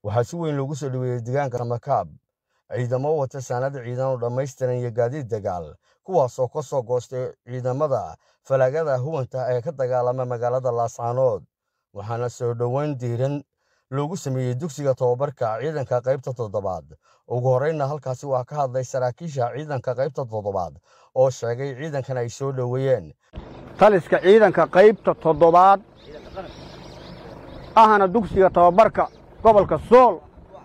waxaa si weyn loogu soo dhoweeyey deegaanka makaab ciidamo wata saanad ciidan oo dhammaystiran iyo gaadiid dagaal kuwaasoo ka soo goostay ciidamada falaagada huwanta ee ka dagaalama magaalada laascaanood waxaana soo dhoweyn diiran loogu sameeyey dugsiga tobabarka ciidanka qaybta toddobaad ugu horreynna halkaasi waa ka hadlay saraakiisha ciidanka qaybta toddobaad oo sheegay ciidankan ay soo dhoweeyeen taliska ciidanka qaybta toddobaad ahna dugsiga tobabarka gobolka sool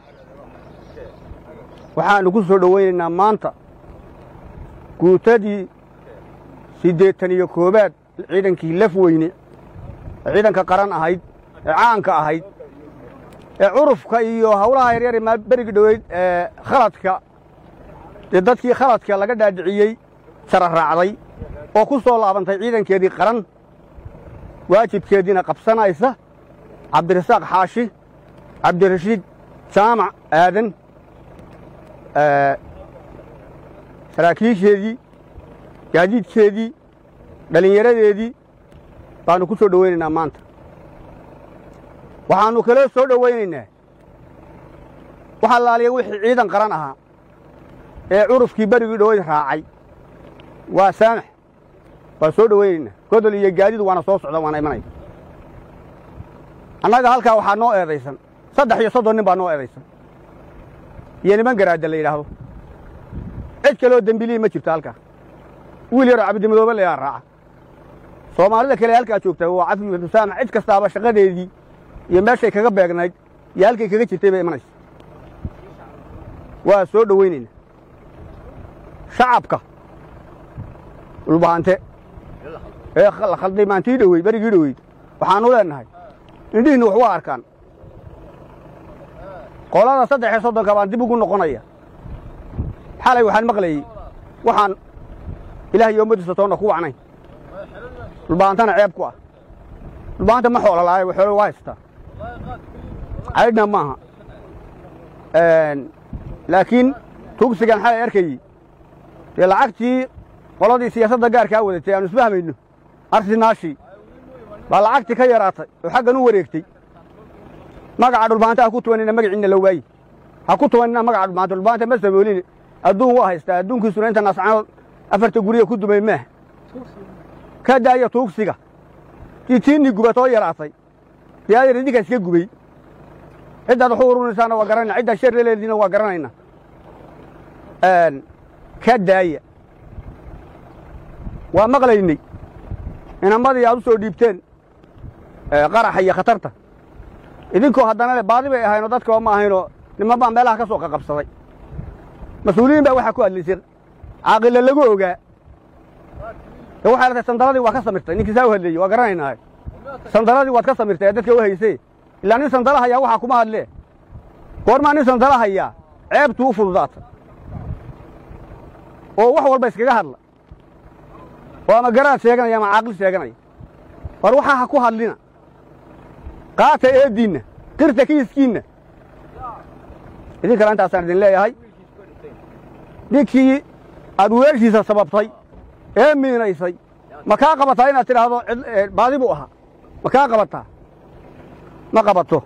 waxaannu ku soo dhowaynaynaa maanta guutadii siddeetan iyo koowaad ciidankii laf weyne ee ciidanka qaran ahayd ee caanka ahayd ee curufka iyo hawlaha yaryar ee berigi dhoweyd ee khaladka dee dadkii khaladka laga dhaadhiciyey sara raacday oo ku soo laabantay ciidankeedii qaran waajibkeediina qabsanaysa cabdirasaaq xaashi cabdirashiid jaamac aadan saraakiisheedii gaadiidkeedii dhallinyaradeedii baannu ku soo dhowaynaynaa maanta waxaannu kaloo soo dhowaynaynaa wax allaaliya wixii ciidan qaran ahaa ee curufkii berigii dhoweyd raacay waa saamax waa soo dhowaynaynaa godol iyo gaadiid waana soo socda waana imanaya annaga halkaa waxaa noo eedaysan saddex iyo soddon nin baa noo eedaysan iyo niman garaadda la yidhaahdo cid kaloo dembilihi ma jirto halkaa wiil yaroo cabdimadoobe layaa raaca soomaalida kale halkaa joogtaa waa cafi musaamax cid kastaaba shaqadeedii iyo meeshay kaga beegnayd iyo halkay kaga jirtay bay imanaysa waa soo dhowaynaynaa shacabka dhulbahante ee la khalday maantii dhoweyd berigii dhoweyd waxaannu leennahay indhihiinna wax waa arkaan qolada saddex iyo soddonka baan dib ugu noqonaya xalay waxaan maqlayey waxaan ilaah iyo ummaddiisa toonna ku wacnayn dhulbahantana ceeb ku ah dhulbahanta ma xoola la'aayo xoolo waa haystaa caydhna maaha laakiin tugsigan xalay arkayey dee lacagtii qoladii siyaasadda gaarkaa wadatay aanu isfahmayno arsinaashii baa lacagtii ka yaraatay oo xaggan u wareegtay magaca dhulbaanta ha ku tuwanina magaciinna la waaye ha ku tuwanina magaca dhulbaanta dhulbaanta ma samoolin adduun waa haystaa adduunkiisuna inta naascanood afarta guriga ku dumay maaha ka daaya tuugsiga dii tiinnii gubatoo yaraatay dee adeer idinkaa iska gubay ciddaad waxu urunaysaana waa garanayna ciddaad sharreleediina waa garanayna ka daaya waa maqlaynay inamadii aad u soo dhiibteen qaraxa iyo khatarta idinkoo haddana le baadi bay ahaynoo dadkaba ma ahaynoo niman baa meelaha ka soo qaqabsaday mas-uuliyiin baa waxaa ku hadlayseen caaqilla lagu ogaa de waxay latay sandaladii waa ka samirtay ninkii saa u hadleeyey waa garanaynaa sandaladii waad ka samirtay ee dadka u haysee ilaa nin sandala hayaa waxaa kuma hadlee goormaa nin sandala hayaa ceebtuu u fududaata oo wax walba iskaga hadla oo ama garaad sheeganaya ama caaqil sheeganaya war waxaa ha ku hadlina qaata eeddiinna qirta kiiskiinna idin kale intaasaan idin leeyahay ninkii aad weeshiisa sababtay ee miinaysay ma kaa qabataa inaad tidhaahdo baadi buu ahaa ma kaa qabataa ma qabato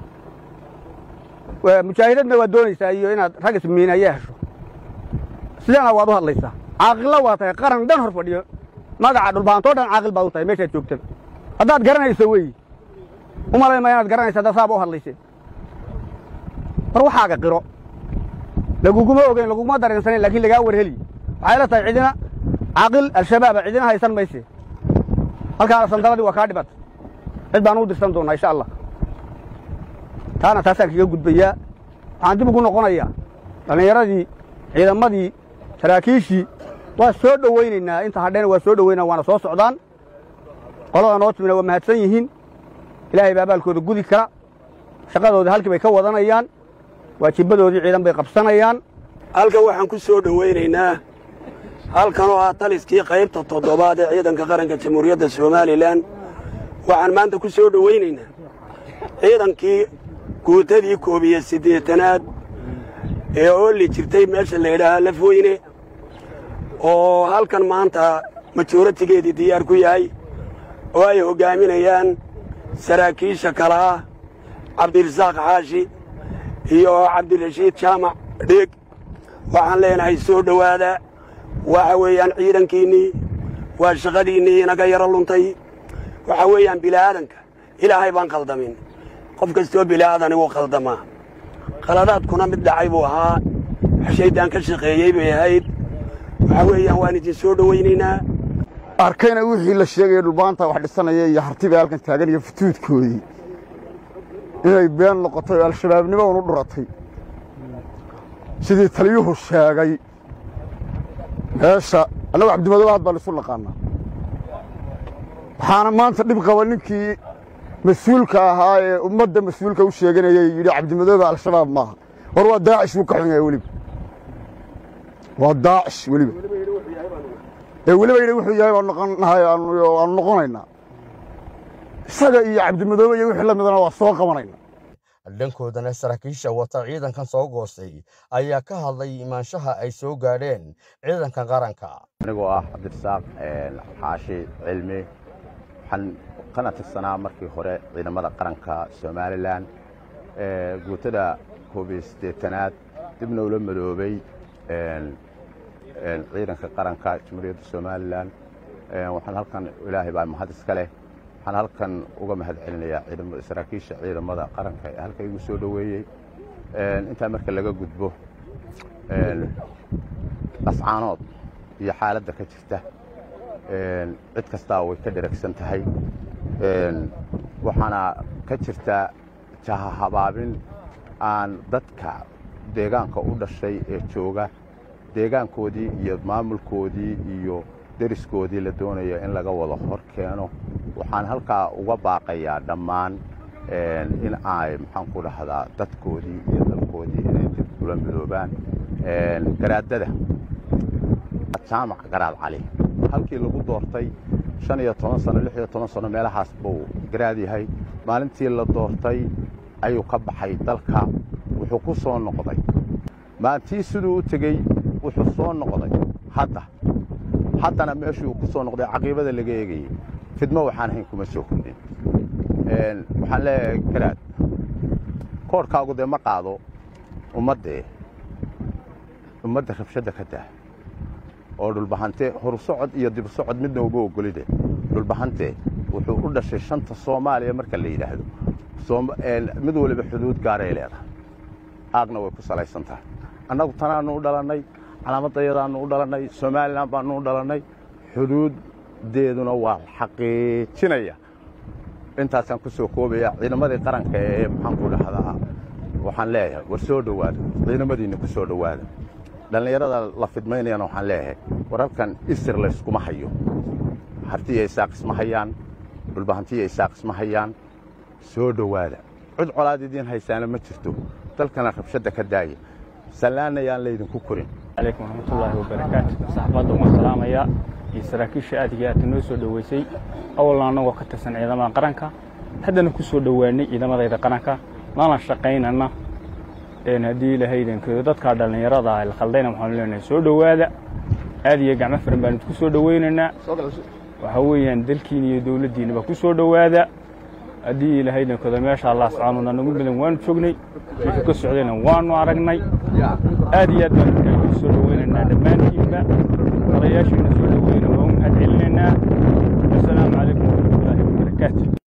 mujaahidadna waad doonaysaa iyo inaad rag ismiinaya hesho sidana waad u hadlaysaa caaqilla waa tahay qaran dhan hor fadhiyo magaca dhulbaantoo dhan caaqil baad u tahay meeshaad joogtada haddaad garanayso weeye u malayn maya inaad garanaysa haddaad saaba u hadlayseen war waxaaga qiro laguguma ogeyn laguguma dareensanayn laakiin lagaa warheliy waxay la tahay cidina caaqil al-shabaaba cidina haysan mayse halkaana sandaladii waa kaa dhibata cid baan u dirsan doonnaa insha allah taana taasaan kaga gudbayaa waxaan dib ugu noqonayaa dhallinyaradii ciidamadii saraakiishii waa soo dhowaynaynaa inta hadhayna waa soo dhowaynaa waana soo socdaan qolada noo timina waa mahadsan yihiin ilaahay baa abaalkooda gudi kara shaqadoodii halkii bay ka wadanayaan waajibadoodii ciidan bay qabsanayaan halkan waxaan ku soo dhowaynaynaa halkan oo ah taliskii qaybta toddobaad ee ciidanka qaranka jamhuuriyadda somalilan waxaan maanta ku soo dhowaynaynaa ciidankii guutadii koob iyo siddeetanaad ee oolli jirtay meesha la yidhaahaa lafweyne oo halkan maanta majooratigeedii diyaar ku yahay oo ay hoggaaminayaan saraakiisha kale ah cabdirasaaq xaashi iyo cabdirashiid jaamac dheeg waxaan leenahay soo dhowaada waxa weeyaan ciidankiinnii waa shaqadiinnii inaga yaro luntay waxa weeyaan bila'aadanka ilaahay baan khaldamin qof kastoo bila'aadani wuu khaldamaa khaladaadkuna mid dhacay buu ahaa wax shayddaan ka shaqeeyey bay ahayd waxa weeyaan waan idin soo dhowaynaynaa arkayna wixii la sheegaya dhulbaanta wax dhisanaya iyo hartibay halkan taagan iyo futuudkoodii inay been noqotay oo al-shabaabnimo unu dhuratay sidii taliyuhu sheegay meesha annagu cabdimadoobe had baan isu naqaanaa waxaana maanta dhib qaba ninkii mas-uulka ahaa ee ummadda mas-uulka u sheeganayay yidhi cabdimadoobe al-shabaab maaha war waa daacish wuu ka xun yahay weliba waa daacish weliba ee weliba yidhi wuxuu yahay baan noqonahay aanu noqonaynaa isaga iyo cabdimadoobe iyo wixii la midana waa soo qabanayna dhankoodana saraakiisha wata ciidankan soo goostay ayaa ka hadlay imaanshaha ay soo gaadheen ciidanka qaranka anigoo ah cabdirasaaq xaashi cilmi waxaan kana tirsanaa markii hore ciidamada qaranka somalilan guutada koob iyo siddeetanaad dibna ula madoobay ciidanka qaranka jamhuuriyadda somalilan waxaan halkan ilaahay baa mahad iska leh waxaan halkan uga mahad celinayaa saraakiisha ciidamada qaranka ee halka igu soo dhoweeyey intaa marka laga gudbo ascaanood iyo xaaladda ka jirta cid kastaa way ka dheragsan tahay waxaana ka jirta jahahabaabin aan dadka deegaanka u dhashay ee jooga deegaankoodii iyo maamulkoodii iyo deriskoodii la doonaya in laga wada hor keeno waxaan halkaa uga baaqayaa dhammaan in ay maxaan ku dhahdaa dadkoodii iyo dalkoodii inay dib ula midoobaan garaadada jaamac garaad cali halkii lagu doortay shan iyo toban sano lix iyo toban sano meelahaas buu garaad yahay maalintii la doortay ayuu ka baxay dalka wuxuu ku soo noqday maalintii siduu u tegey wuxuu soo noqday hadda haddana meeshuu ku soo noqday caqiibada laga eegayey fidmo waxaan ahayn kuma soo kordhin waxaan leeyahay garaad koorhkaagu dee ma qaado ummaddee ummadda rabshadda ka daa oo dhulbahante horsocod iyo dibsocod midna uma ogolide dhulbahante wuxuu u dhashay shanta soomaaliya marka la yidhaahdo mid waliba xuduud gaaray leedahay aagna way ku salaysan tahay annagu tanaannu u dhalannay calaamadayadaannu u dhalannay somalilan baannu u dhalannay xuduuddeeduna waa xaqiijinaya intaasaan ku soo koobaya ciidamadii qaranka ee maxaan ku dhahdaa waxaan leeyahay war soo dhowaada ciidamadiinna ku soo dhowaada dhallinyarada la fidmaynayana waxaan leeyahay war halkan isir layskuma hayo hartiya isaaq isma hayaan dhulbahantiya isaaq isma hayaan soo dhowaada cid colaad idiin haysaana ma jirto dalkana rabshadda ka daaya sallaanayaan laydinku korin calaykum waraxmatullaahi wabarakaatu saxaabadda waan salaamayaa iyo saraakiisha aad iyo aadka noo soo dhoweysay awalna annagoo ka tirsan ciidamada qaranka haddana ku soo dhowaanay ciidamadayda qaranka lana shaqaynana haddii ilahaydankeedo dadkaa dhallinyarada ah la khaldayna waxaanu leenahay soo dhowaada aad iyo gacmo firan baan idinku soo dhowaynaynaa waxaa weeyaan dalkiina iyo dowladdiinaba ku soo dhowaada haddii ilahaydankeedo meesha allah subxaanuna nagu midan waanu joognay wixii ka socdayna waanu aragnay aad iyo aad baan idinku soo dhowaynaynaa dhammaantiinba odayaashiina soo dhoweyna waa u mahad celinaynaa wasalaamu calaykum waraxmatullaahi wabarakaatu